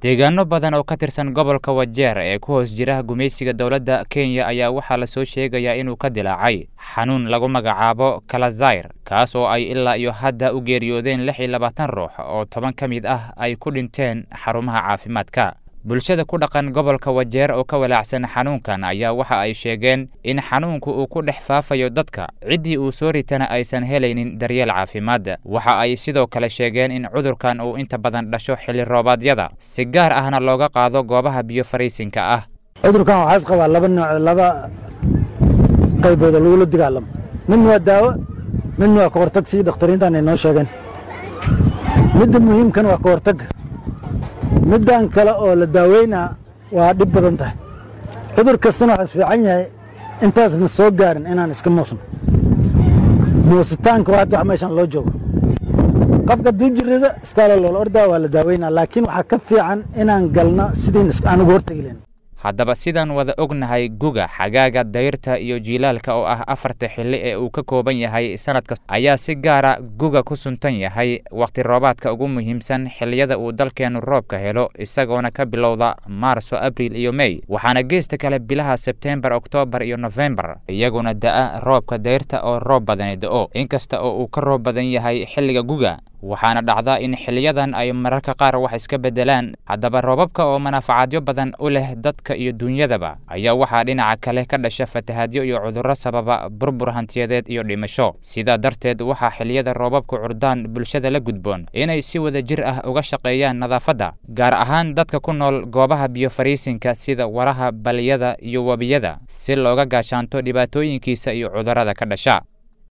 deegaano badan oo ka tirsan gobolka wajeer ee ku hoos jira gumaysiga dowladda kenya ayaa waxaa lasoo sheegayaa inuu ka dilaacay xanuun lagu magacaabo kalazayr kaas oo ay ilaa iyo hadda u geeriyoodeen lix iyo labaatan ruux oo toban ka mid ah ay ku dhinteen xarumaha caafimaadka bulshada ku dhaqan gobolka wajeer oo ka walaacsan xanuunkan ayaa waxa ay sheegeen in xanuunku uu ku dhex faafayo dadka ciddii uu soo ritana aysan helaynin daryeel caafimaad waxa ay sidoo kale sheegeen in cudurkan uu inta badan dhasho xilli roobaadyada si gaar ahna looga qaado goobaha biyo fariisinka ah cudurkan waxaas qabaa laba nooc laba qaybood oo lagula dagaalamo midna waa daawo midna waa ka hortag sii dhakhtariintan ay noo sheegeen midda muhiimkan waa ka hortagga middan kale oo la daaweynaa waa dhib badan tahay cudur kastana waxaas fiican yahay intaasna soo gaarin inaan iska muusno muusitaanka waa hadda wax meeshan loo joogo qofka hadduu jirrida istaalo loola ordaa waa la daaweynaa laakiin waxaa ka fiican inaan galno sidiin aan uga hortegi lahayn haddaba sidaan wada ognahay guga xagaaga dayrta iyo jiilaalka oo ah afarta xilli ee uu ka kooban yahay sanadka ayaa si gaara guga ku suntan yahay wakhti roobaadka ugu muhiimsan xilliyada uu dalkeennu roobka helo isagoona ka bilowda maarso abriil iyo mey waxaana geesta kale bilaha sebtembar oktoobar iyo nofembar iyaguna da'a roobka dayrta oo roob badani da'o inkasta oo uu ka roob badan yahay xilliga guga waxaana dhacda in xiliyadan ay mararka qaar wax iska beddelaan haddaba roobabka oo manaafacaadyo badan u leh dadka iyo duunyadaba ayaa waxaa dhinaca kale ka dhasha fatahaadyo iyo cudurro sababa burbur hantiyadeed iyo dhimasho sidaa darteed waxaa xiliyada roobabku curdaan bulshada la gudboon inay si wada jir ah uga shaqeeyaan nadaafadda gaar ahaan dadka ku nool goobaha biyo fariisinka sida waraha baliyada iyo webiyada si looga gaashaanto dhibaatooyinkiisa iyo cudurrada ka dhasha